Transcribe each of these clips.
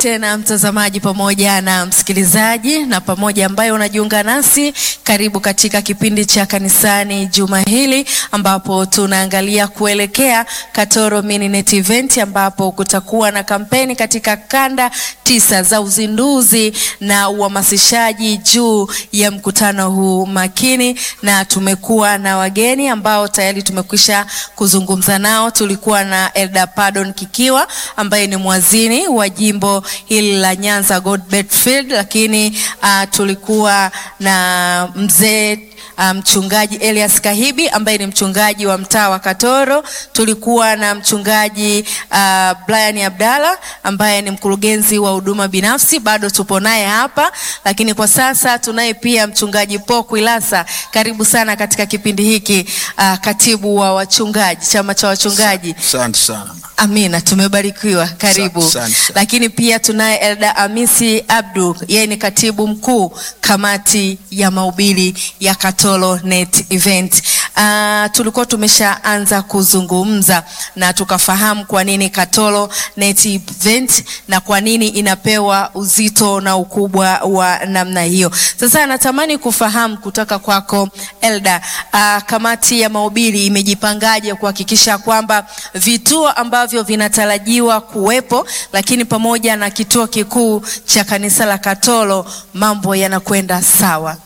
tena mtazamaji pamoja na msikilizaji na pamoja ambaye unajiunga nasi, karibu katika kipindi cha kanisani juma hili, ambapo tunaangalia kuelekea Katoro Mininet Event, ambapo kutakuwa na kampeni katika kanda tisa za uzinduzi na uhamasishaji juu ya mkutano huu makini, na tumekuwa na wageni ambao tayari tumekwisha kuzungumza nao. Tulikuwa na Elda Pardon Kikiwa ambaye ni mwazini wa jimbo hili la Nyanza Godbert Field, lakini uh, tulikuwa na mzee mchungaji um, Elias Kahibi ambaye ni mchungaji wa mtaa wa Katoro. Tulikuwa na mchungaji uh, Brian Abdalla ambaye ni mkurugenzi wa huduma binafsi, bado tupo naye hapa, lakini kwa sasa tunaye pia mchungaji Paul Kwilasa. Karibu sana katika kipindi hiki uh, katibu wa wachungaji, chama cha wachungaji. Asante sana. Amina, tumebarikiwa. Karibu. Asante sana. Lakini pia tunaye Elda Amisi Abdu, yeye ni katibu mkuu kamati ya mahubiri ya Katoro Net Event. Uh, tulikuwa tumeshaanza kuzungumza na tukafahamu kwa nini Katoro Net Event na kwa nini inapewa uzito na ukubwa wa namna hiyo. Sasa natamani kufahamu kutoka kwako Elda, uh, kamati ya mahubiri imejipangaje kuhakikisha kwamba vituo ambavyo vinatarajiwa kuwepo, lakini pamoja na kituo kikuu cha kanisa la Katoro mambo yanakwenda sawa?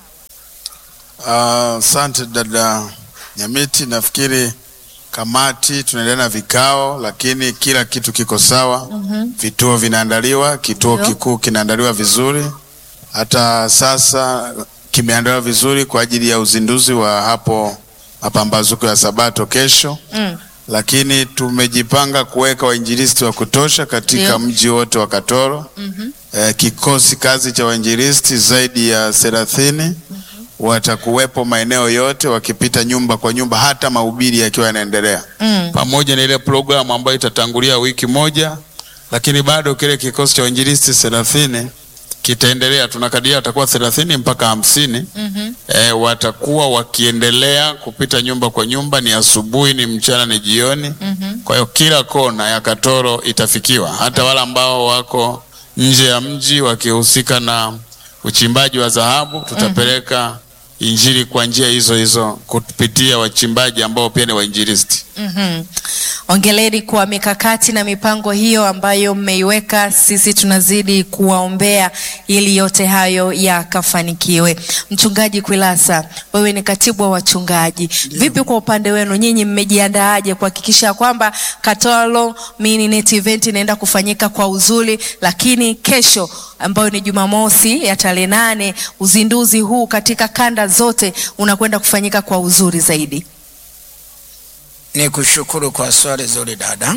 Asante dada Nyamiti, nafikiri kamati tunaendelea na vikao, lakini kila kitu kiko sawa. Vituo vinaandaliwa, kituo Ndio. kikuu kinaandaliwa vizuri, hata sasa kimeandaliwa vizuri kwa ajili ya uzinduzi wa hapo mapambazuko ya Sabato kesho. Mm. Lakini tumejipanga kuweka wainjilisti wa kutosha katika Ndio. mji wote wa Katoro. Eh, kikosi kazi cha wainjilisti zaidi ya thelathini watakuwepo maeneo yote wakipita nyumba kwa nyumba, hata mahubiri yakiwa yanaendelea Mm. pamoja na ile programu ambayo itatangulia wiki moja, lakini bado kile kikosi cha wainjilisti thelathini kitaendelea. Tunakadiria watakuwa thelathini mpaka hamsini. Mhm. E, watakuwa wakiendelea kupita nyumba kwa nyumba, ni asubuhi, ni mchana, ni jioni. Kwa hiyo kila kona ya Katoro itafikiwa, hata wale ambao wako nje ya mji wakihusika na uchimbaji wa dhahabu, tutapeleka injili kwa njia hizo hizo kupitia wachimbaji ambao pia ni wainjilisti. Mhm. Ongeleni kwa mikakati na mipango hiyo ambayo mmeiweka. Sisi tunazidi kuwaombea ili yote hayo yakafanikiwe. Mchungaji Kwilasa, wewe ni katibu wa wachungaji, vipi kwa upande wenu nyinyi, mmejiandaaje kuhakikisha kwamba Katoro Mininet Event inaenda kufanyika kwa uzuri, lakini kesho ambayo ni Jumamosi ya tarehe nane, uzinduzi huu katika kanda zote unakwenda kufanyika kwa uzuri zaidi? Ni kushukuru kwa swali zuri dada.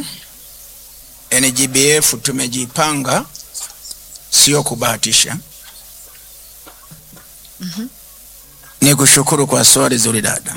NGBF tumejipanga, sio kubahatisha. Ni kushukuru kwa swali zuri dada.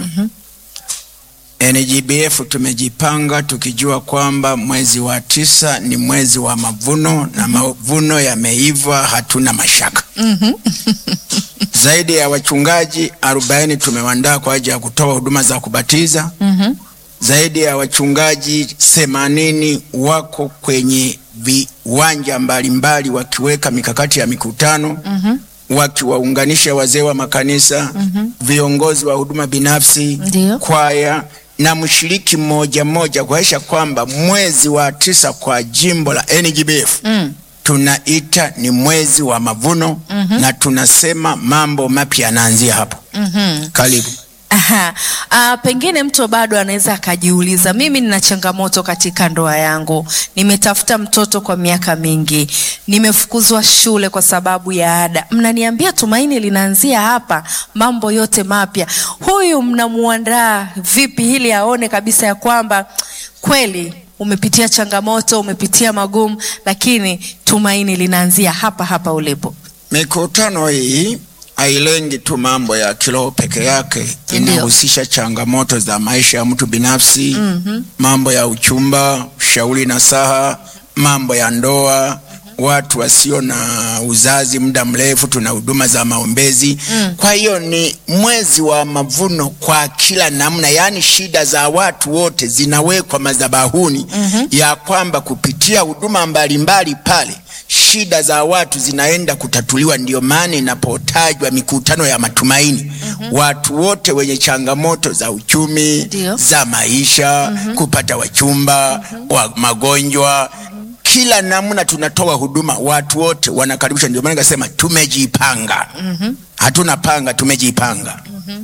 NGBF tumejipanga tukijua kwamba mwezi wa tisa ni mwezi wa mavuno na mavuno yameiva, hatuna mashaka. Zaidi ya wachungaji 40 tumewandaa kwa ajili ya kutoa huduma za kubatiza zaidi ya wachungaji themanini wako kwenye viwanja mbalimbali wakiweka mikakati ya mikutano wakiwaunganisha wazee wa makanisa viongozi wa huduma binafsi Ndio. kwaya na mshiriki mmoja mmoja kuhakikisha kwamba mwezi wa tisa kwa jimbo la NGBF Mm. tunaita ni mwezi wa mavuno na tunasema mambo mapya yanaanzia hapo. Karibu. Aha. Ah, pengine mtu bado anaweza akajiuliza, mimi nina changamoto katika ndoa yangu, nimetafuta mtoto kwa miaka mingi, nimefukuzwa shule kwa sababu ya ada. Mnaniambia tumaini linaanzia hapa, mambo yote mapya. Huyu mnamuandaa vipi ili aone kabisa ya kwamba kweli umepitia changamoto, umepitia magumu, lakini tumaini linaanzia hapa hapa ulipo? Mikutano hii hailengi tu mambo ya kiroho peke yake, inahusisha changamoto za maisha ya mtu binafsi, mambo ya uchumba, ushauri na saha, mambo ya ndoa, watu wasio na uzazi muda mrefu, tuna huduma za maombezi. Kwa hiyo ni mwezi wa mavuno kwa kila namna, yaani shida za watu wote zinawekwa madhabahuni ya kwamba kupitia huduma mbalimbali pale shi shida za watu zinaenda kutatuliwa. Ndio maana inapotajwa mikutano ya matumaini, watu wote wenye changamoto za uchumi, Ndio. za maisha, kupata wachumba, wa magonjwa, kila namna tunatoa huduma, watu wote wanakaribishwa. Ndio maana nikasema tumejipanga, hatuna panga, tumejipanga.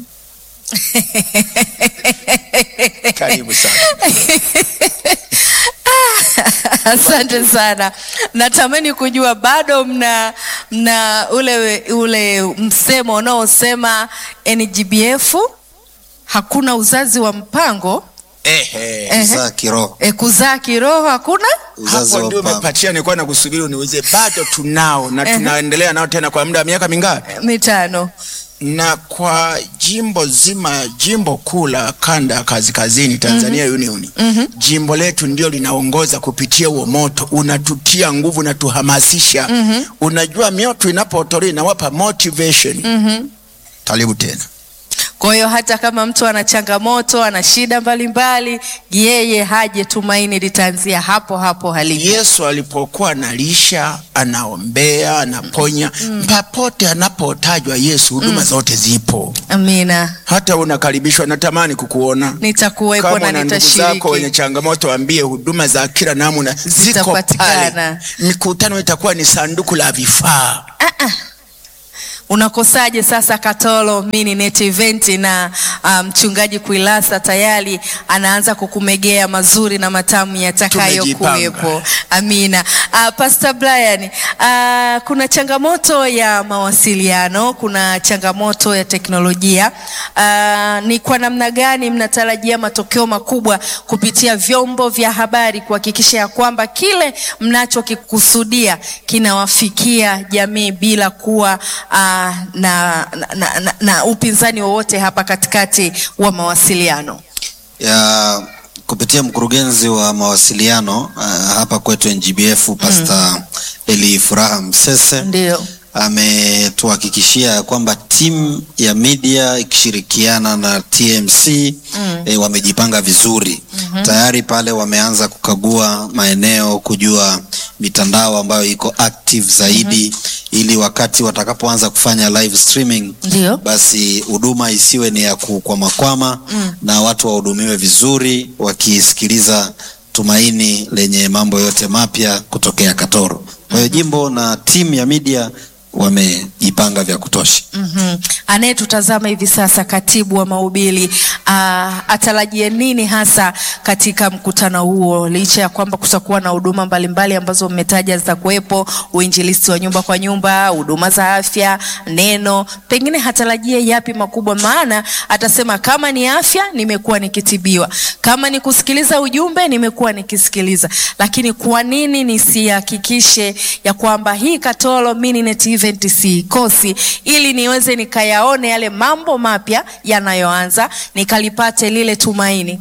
Karibu sana. Asante sana. Natamani kujua bado mna mna ule ule msemo unaosema NGBF hakuna uzazi wa mpango Ehe. Ehe. za kiroho e, kuzaa kiroho hakuna. uzazi hapo wa ndio mpango. umepatia, nilikuwa nakusubiri uniulize. Bado tunao na Ehe. tunaendelea nao tena kwa muda wa miaka mingapi? Mitano. Na kwa jimbo zima, jimbo kuu la kanda ya kaskazini Tanzania Union, jimbo letu ndio linaongoza kupitia huo moto, unatutia nguvu, unatuhamasisha. Unajua, mioto inapotolewa inawapa motivation. Karibu tena. Kwa hiyo hata kama mtu ana changamoto, ana shida mbalimbali, yeye haje, tumaini litaanzia hapo hapo halipo. Yesu alipokuwa analisha, anaombea, anaponya, papote anapotajwa Yesu, huduma zote zipo. Amina, Hata unakaribishwa, natamani kukuona nitakuwepo kama na una ndugu zako wenye nitashiriki. changamoto, waambie huduma za kila namna ziko Zitapatikana. pale. Mikutano itakuwa ni sanduku la vifaa. Unakosaje sasa Katolo mini net event na ah, mchungaji Kuilasa tayari anaanza kukumegea mazuri na matamu yatakayokuwepo. Tumejipanga. Amina. Uh, Pastor Brian, uh, kuna changamoto ya mawasiliano, kuna changamoto ya teknolojia. Uh, ni kwa namna gani mnatarajia matokeo makubwa kupitia vyombo vya habari kuhakikisha ya kwamba kile mnachokikusudia kinawafikia jamii bila kuwa uh, na, na, na, na, na upinzani wowote hapa katikati wa mawasiliano? ya kupitia mkurugenzi wa mawasiliano uh, hapa kwetu NGBF Pastor Eli Furaha Msese Ndio. ametuhakikishia ya kwamba timu ya media ikishirikiana na TMC eh, wamejipanga vizuri tayari pale wameanza kukagua maeneo kujua mitandao ambayo iko active zaidi ili wakati watakapoanza kufanya live streaming Ndio. basi huduma isiwe ni ya kukwamakwama na watu wahudumiwe vizuri wakisikiliza tumaini lenye mambo yote mapya kutokea Katoro. Kwa hiyo jimbo na timu ya media wamejipanga vya kutosha. Mhm. Anayetutazama hivi sasa, katibu wa mahubiri ah, atarajie nini hasa katika mkutano huo, licha ya kwamba kutakuwa na huduma mbalimbali ambazo mmetaja zitakuwepo, uinjilisti wa nyumba kwa nyumba, huduma za afya, neno, pengine hatarajie yapi makubwa? Maana atasema kama ni afya, nimekuwa nikitibiwa, kama ni kusikiliza ujumbe, nimekuwa nikisikiliza, lakini kwa nini nisihakikishe ya kwamba hii Katoro Mininet event siikosi, ili niweze nikayaone yale mambo mapya yanayoanza, nikalipate lile tumaini.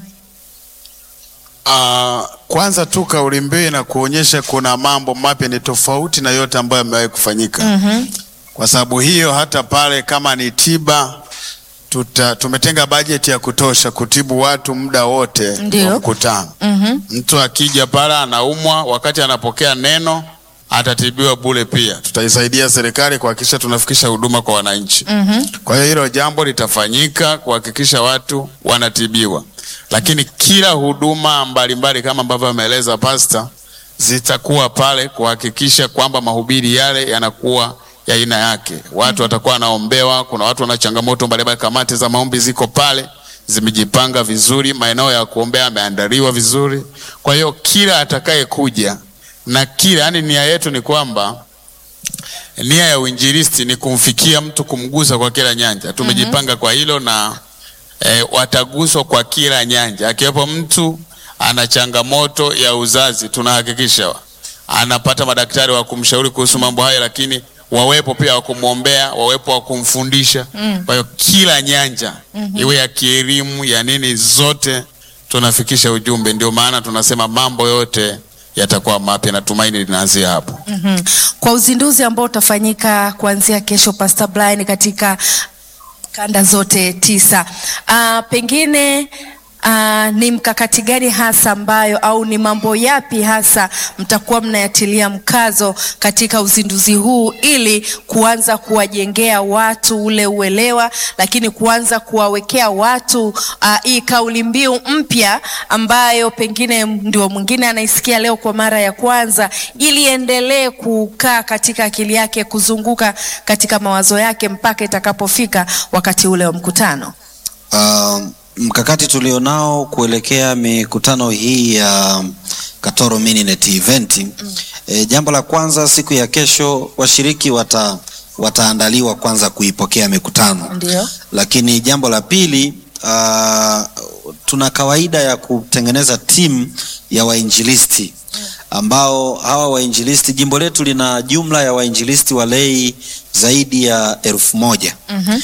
Ah, kwanza tu kauli mbiu na kuonyesha kuna mambo mapya ni tofauti na yote ambayo yamewahi kufanyika. Kwa sababu hiyo hata pale kama ni tiba tuta, tumetenga bajeti ya kutosha kutibu watu muda wote Ndio. wa mkutano. Mtu akija pale anaumwa, wakati anapokea neno atatibiwa bure pia. Tutaisaidia serikali kuhakikisha tunafikisha huduma kwa wananchi. Kwa hiyo hilo jambo litafanyika kuhakikisha watu wanatibiwa, lakini kila huduma mbalimbali kama ambavyo ameeleza pasta zitakuwa pale kuhakikisha kwamba mahubiri yale yanakuwa ya aina yake. Watu watakuwa wanaombewa. Kuna watu wana changamoto mbalimbali, kamati za maombi ziko pale zimejipanga vizuri, maeneo ya kuombea yameandaliwa vizuri. Kwa hiyo kila atakayekuja na kila, yani nia yetu ni kwamba nia ya uinjilisti ni kumfikia mtu, kumgusa kwa kila nyanja. Tumejipanga kwa hilo na e, wataguswa kwa kila nyanja, akiwepo mtu ana changamoto ya uzazi, tunahakikisha anapata madaktari wa kumshauri kuhusu mambo hayo, lakini wawepo pia wa kumwombea, wawepo wa kumfundisha. Kwa hiyo kila nyanja iwe ya kielimu ya nini, zote tunafikisha ujumbe. Ndio maana tunasema mambo yote yatakuwa mapya na tumaini linaanzia hapo. Mhm. Kwa uzinduzi ambao utafanyika kuanzia kesho, Pastor Brian, katika kanda zote tisa, ah, pengine Uh, ni mkakati gani hasa ambayo au ni mambo yapi hasa mtakuwa mnayatilia mkazo katika uzinduzi huu ili kuanza kuwajengea watu ule uelewa, lakini kuanza kuwawekea watu uh, hii kauli mbiu mpya ambayo pengine ndio mwingine anaisikia leo kwa mara ya kwanza, ili endelee kukaa katika akili yake, kuzunguka katika mawazo yake mpaka itakapofika wakati ule wa mkutano. Uh, mkakati tulionao kuelekea mikutano hii ya Katoro Mininet event mm. E, jambo la kwanza siku ya kesho washiriki wata, wataandaliwa kwanza kuipokea mikutano. Ndio. Lakini jambo la pili uh, tuna kawaida ya kutengeneza timu ya wainjilisti ambao hawa wainjilisti, jimbo letu lina jumla ya wainjilisti walei zaidi ya elfu moja Mhm.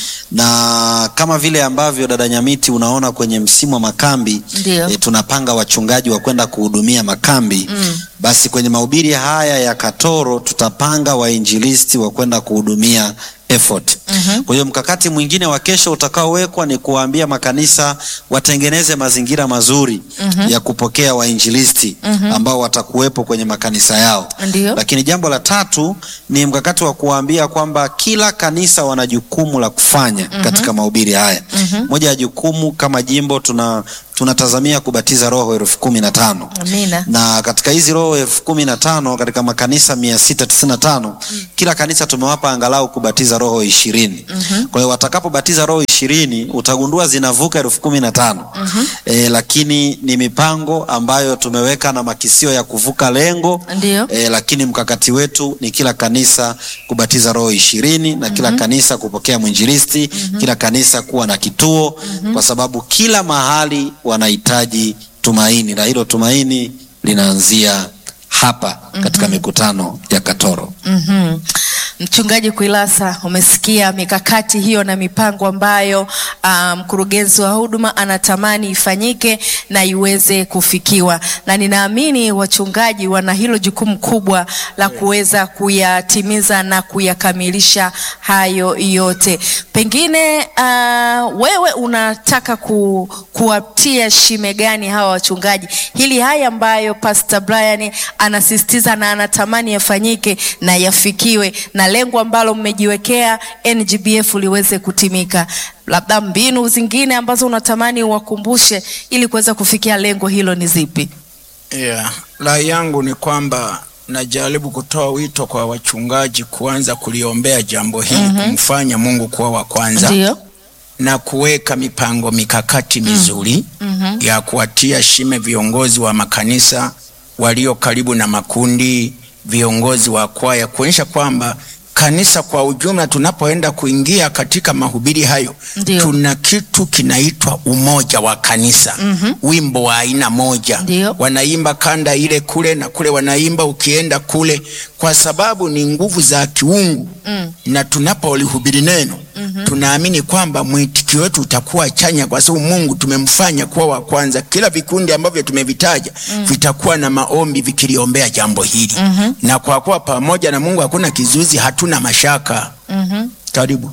na kama vile ambavyo dada Nyamiti unaona kwenye msimu wa makambi Ndio. e, tunapanga wachungaji wa kwenda kuhudumia makambi Mm. basi kwenye mahubiri haya ya Katoro tutapanga wainjilisti wa kwenda kuhudumia effort. Mhm. Kwa hiyo mkakati mwingine wa kesho utakaowekwa ni kuwaambia makanisa watengeneze mazingira mazuri ya kupokea wainjilisti ambao watakuwepo kwenye makanisa yao. Ndio. Lakini jambo la tatu ni mkakati wa kuwaambia kwamba kila kanisa wana jukumu la kufanya katika mahubiri haya. Moja ya jukumu kama jimbo tuna tunatazamia kubatiza roho elfu kumi na tano Amina. na katika hizi roho elfu kumi na tano katika makanisa mia sita tisini na tano kila kanisa tumewapa angalau kubatiza roho ishirini kwa hiyo watakapobatiza roho ishirini utagundua zinavuka elfu kumi na tano e, lakini ni mipango ambayo tumeweka na makisio ya kuvuka lengo Ndio. e, lakini mkakati wetu ni kila kanisa kubatiza roho ishirini na kila kanisa kupokea mwinjilisti kila kanisa kuwa na kituo kwa sababu kila mahali wanahitaji tumaini na hilo tumaini linaanzia hapa katika mikutano ya Katoro. Mhm. Mchungaji Kuilasa, umesikia mikakati hiyo na mipango ambayo ah, mkurugenzi wa huduma anatamani ifanyike na iweze kufikiwa, na ninaamini wachungaji wana hilo jukumu kubwa la kuweza kuyatimiza na kuyakamilisha hayo yote. Pengine ah, wewe unataka ku, kuwatia shime gani hawa wachungaji hili haya ambayo Pastor Brian anasisitiza na anatamani yafanyike na yafikiwe na lengo ambalo mmejiwekea NGBF liweze kutimika, labda mbinu zingine ambazo unatamani uwakumbushe ili kuweza kufikia lengo hilo ni zipi? Yeah. Rai yangu ni kwamba najaribu kutoa wito kwa wachungaji kuanza kuliombea jambo hili kumfanya Mungu kuwa wa kwanza Ndio. na kuweka mipango mikakati mizuri Mhm. ya kuwatia shime viongozi wa makanisa walio karibu na makundi, viongozi wa kwaya, kuonyesha kwamba kanisa kwa ujumla, tunapoenda kuingia katika mahubiri hayo, Ndio. tuna kitu kinaitwa umoja wa kanisa. Wimbo wa aina moja, Ndio. wanaimba kanda ile kule na kule wanaimba ukienda kule, kwa sababu ni nguvu za kiungu Mm. na tunapolihubiri neno tunaamini kwamba mwitikio wetu utakuwa chanya, kwa sababu Mungu tumemfanya kuwa wa kwanza. Kila vikundi ambavyo tumevitaja vitakuwa na maombi vikiliombea jambo hili na kwa kuwa pamoja na Mungu hakuna kizuizi, hatuna mashaka. Mhm. Karibu.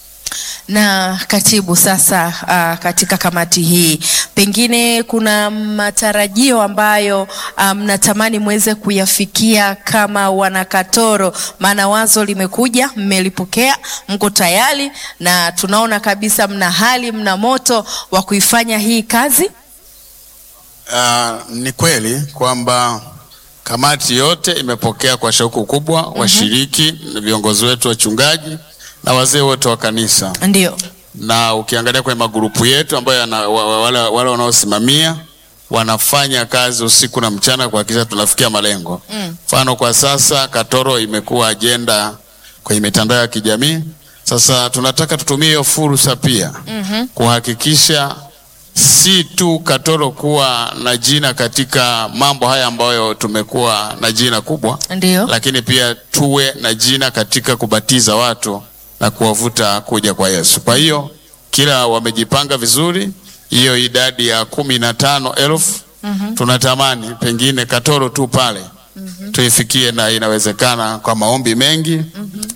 Na katibu, sasa uh, katika kamati hii pengine kuna matarajio ambayo ah, mnatamani mweze kuyafikia kama wanakatoro, maana wazo limekuja, mmelipokea, mko tayari na tunaona kabisa mna hali, mna moto wa kuifanya hii kazi. Ah, ni kweli kwamba kamati yote imepokea kwa shauku kubwa washiriki, viongozi wetu wachungaji na wazee wote wa kanisa, Ndio. na ukiangalia kwenye magrupu yetu ambayo yana, wa- wa- wale, wale wanaosimamia wanafanya kazi usiku na mchana kuhakikisha tunafikia malengo. Mfano kwa sasa Katoro imekuwa ajenda kwenye mitandao ya kijamii. Sasa tunataka tutumie hiyo fursa pia kuhakikisha si tu Katoro kuwa na jina katika mambo haya ambayo tumekuwa na jina kubwa, Ndio. lakini pia tuwe na jina katika kubatiza watu na kuwavuta kuja kwa Yesu. Kwa hiyo kila wamejipanga vizuri, hiyo idadi ya kumi na tano elfu tunatamani pengine Katoro tu pale tuifikie, na inawezekana kwa maombi mengi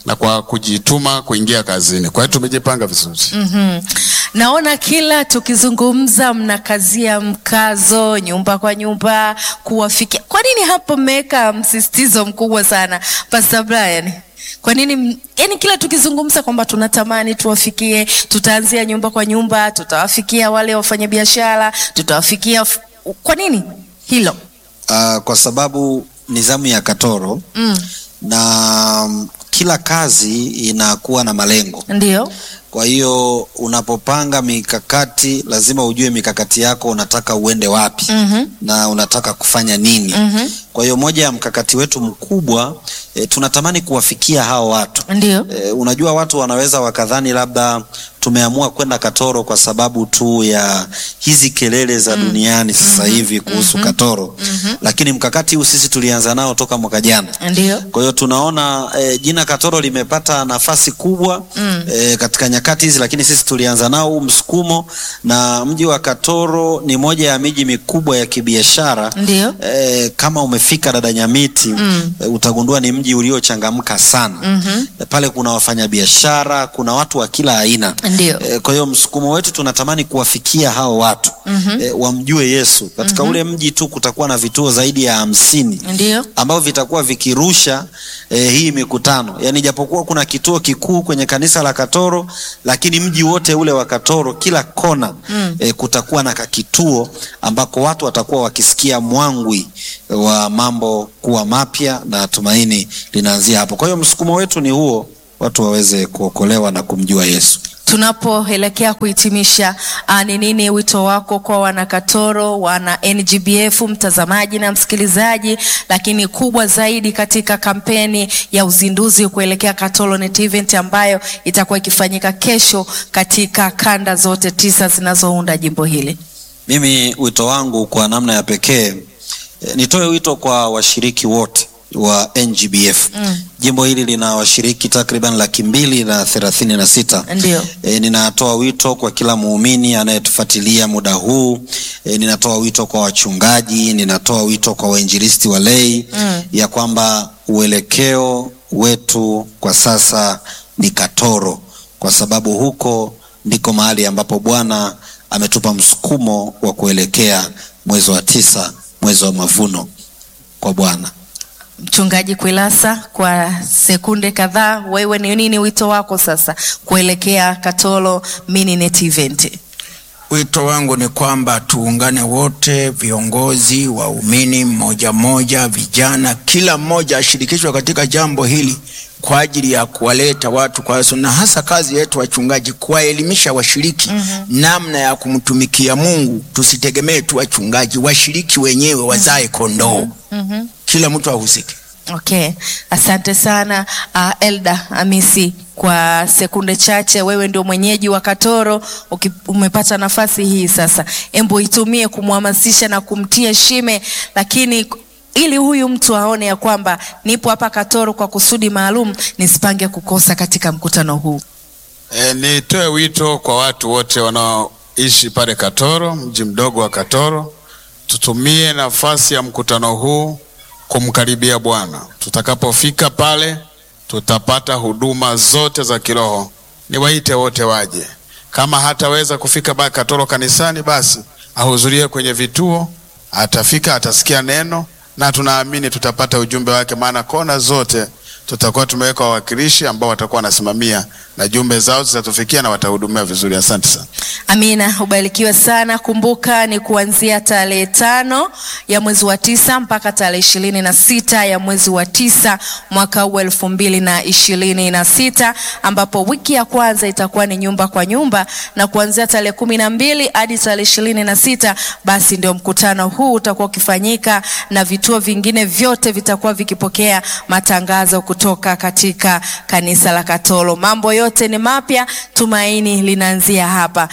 na kwa kujituma kuingia kazini. Kwa hiyo tumejipanga vizuri. Mhm. Naona kila tukizungumza mnakazia mkazo nyumba kwa nyumba kuwafikia. Kwa nini hapo mmeweka msisitizo mkubwa sana Pastor Brian? Kwa nini m- yani kila tukizungumza kwamba tunatamani tuwafikie, tutaanzia nyumba kwa nyumba, tutawafikia wale wafanyabiashara, tutawafikia f- kwa nini hilo? Uh, kwa sababu nizamu ya Katoro Mm. na mm, kila kazi inakuwa na malengo. Ndio. Kwa hiyo unapopanga mikakati, lazima ujue mikakati yako unataka uende wapi Mhm. na unataka kufanya nini. Mhm. Kwa hiyo moja ya mkakati wetu mkubwa e, tunatamani kuwafikia hao watu. Ndio. E, unajua watu wanaweza wakadhani labda tumeamua kwenda Katoro kwa sababu tu ya hizi kelele za duniani sasa hivi kuhusu Katoro, lakini mkakati huu sisi tulianza nao toka mwaka jana. Ndio. Kwa hiyo tunaona e, jina Katoro limepata nafasi kubwa Mm. e, katika nyakati hizi, lakini sisi tulianza nao huu msukumo, na mji wa Katoro ni moja ya miji mikubwa ya kibiashara Ndio. e, kama umefika dada Nyamiti Mm. e, utagundua ni mji uliochangamka sana Mhm. e, pale kuna wafanyabiashara, kuna watu wa kila aina Ndio. e, kwa hiyo msukumo wetu tunatamani kuwafikia hao watu Mhm. e, wamjue Yesu katika ule mji tu. Kutakuwa na vituo zaidi ya hamsini Ndio. ambavyo vitakuwa vikirusha eh, hii mikutano yaani, japokuwa kuna kituo kikuu kwenye kanisa la Katoro, lakini mji wote ule wa Katoro, kila kona Mm. eh, kutakuwa na kakituo ambako watu watakuwa wakisikia mwangwi wa mambo kuwa mapya, na tumaini linaanzia hapo. Kwa hiyo msukumo wetu ni huo, watu waweze kuokolewa na kumjua Yesu. Tunapoelekea kuhitimisha, ah, ni nini wito wako kwa wanakatoro, wana NGBF, mtazamaji na msikilizaji, lakini kubwa zaidi katika kampeni ya uzinduzi kuelekea Katoro Net Event ambayo itakuwa ikifanyika kesho katika kanda zote tisa zinazounda jimbo hili? Mimi wito wangu kwa namna ya pekee eh, nitoe wito kwa washiriki wote wa NGBF. Mm. Jimbo hili lina washiriki takriban laki mbili na thelathini na sita. Ndio. E, ninatoa wito kwa kila muumini anayetufuatilia muda huu. E, ninatoa wito kwa wachungaji, ninatoa wito kwa wainjilisti wa lei Mm. ya kwamba uelekeo wetu kwa sasa ni Katoro, kwa sababu huko ndiko mahali ambapo Bwana ametupa msukumo wa kuelekea mwezi wa tisa, mwezi wa mavuno kwa Bwana. Mchungaji Kwilasa, kwa sekunde kadhaa, wewe ni nini wito wako sasa kuelekea Katoro Mini Net Event? Wito wangu ni kwamba tuungane wote, viongozi, waumini, mmoja mmoja, vijana, kila mmoja ashirikishwe katika jambo hili kwa ajili ya kuwaleta watu kwa Yesu, na hasa kazi yetu wachungaji, kuwaelimisha washiriki namna ya kumtumikia Mungu. Tusitegemee tu wachungaji, washiriki wenyewe wazae kondoo. Mhm. Kila mtu ahusike. Okay, asante sana uh, Elda Amisi kwa sekunde chache. Wewe ndio mwenyeji wa Katoro, uki- umepata nafasi hii sasa, embo itumie kumhamasisha na kumtia shime, lakini ili huyu mtu aone ya kwamba nipo hapa Katoro kwa kusudi maalum, nisipange kukosa katika mkutano huu. E, nitoe wito kwa watu wote wanaoishi pale Katoro, mji mdogo wa Katoro, tutumie nafasi ya mkutano huu kumkaribia Bwana. Tutakapofika pale, tutapata huduma zote za kiroho. Niwaite wote waje. Kama hataweza kufika pale Katoro kanisani, basi ahudhurie kwenye vituo, atafika, atasikia neno na tunaamini tutapata ujumbe wake, maana kona zote tutakuwa tumeweka wawakilishi ambao watakuwa wanasimamia na jumbe zao zitatufikia na watahudumia vizuri. Asante sana. Amina, ubarikiwe sana. Kumbuka ni kuanzia tarehe tano ya mwezi wa tisa mpaka tarehe ishirini na sita ya mwezi wa tisa mwaka huu elfu mbili na ishirini na sita ambapo wiki ya kwanza itakuwa ni nyumba kwa nyumba, na kuanzia tarehe kumi na mbili hadi tarehe ishirini na sita basi ndio mkutano huu utakuwa ukifanyika na vituo vingine vyote vitakuwa vikipokea matangazo kutoka katika kanisa la Katoro. Mambo yote ni mapya, tumaini linaanzia hapa.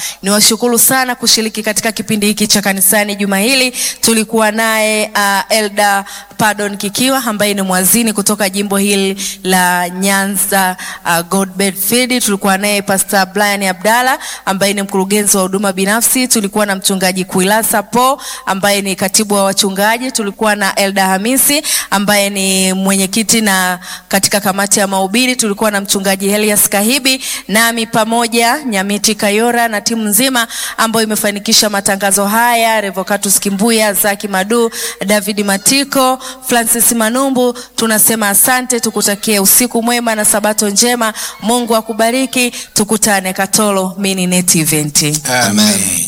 Niwashukuru sana kushiriki katika kipindi hiki cha kanisani juma hili. Tulikuwa naye uh, Elda Pardon Kikiwa ambaye ni mwazini kutoka jimbo hili la Nyanza uh, Godbed Field. Tulikuwa naye Pastor Brian Abdalla ambaye ni mkurugenzi wa huduma binafsi. Tulikuwa na mchungaji Kuilasa Po ambaye ni katibu wa wachungaji. Tulikuwa na Elda Hamisi ambaye ni mwenyekiti na katika kamati ya mahubiri. Tulikuwa na mchungaji Elias Kahibi nami pamoja Nyamiti Kayora na timu nzima ambayo imefanikisha matangazo haya, Revocatus Kimbuya, Zaki Madu, David Matiko, Francis Manumbu. Tunasema asante, tukutakie usiku mwema na sabato njema. Mungu akubariki, tukutane Katoro Mini Net Event. Amen.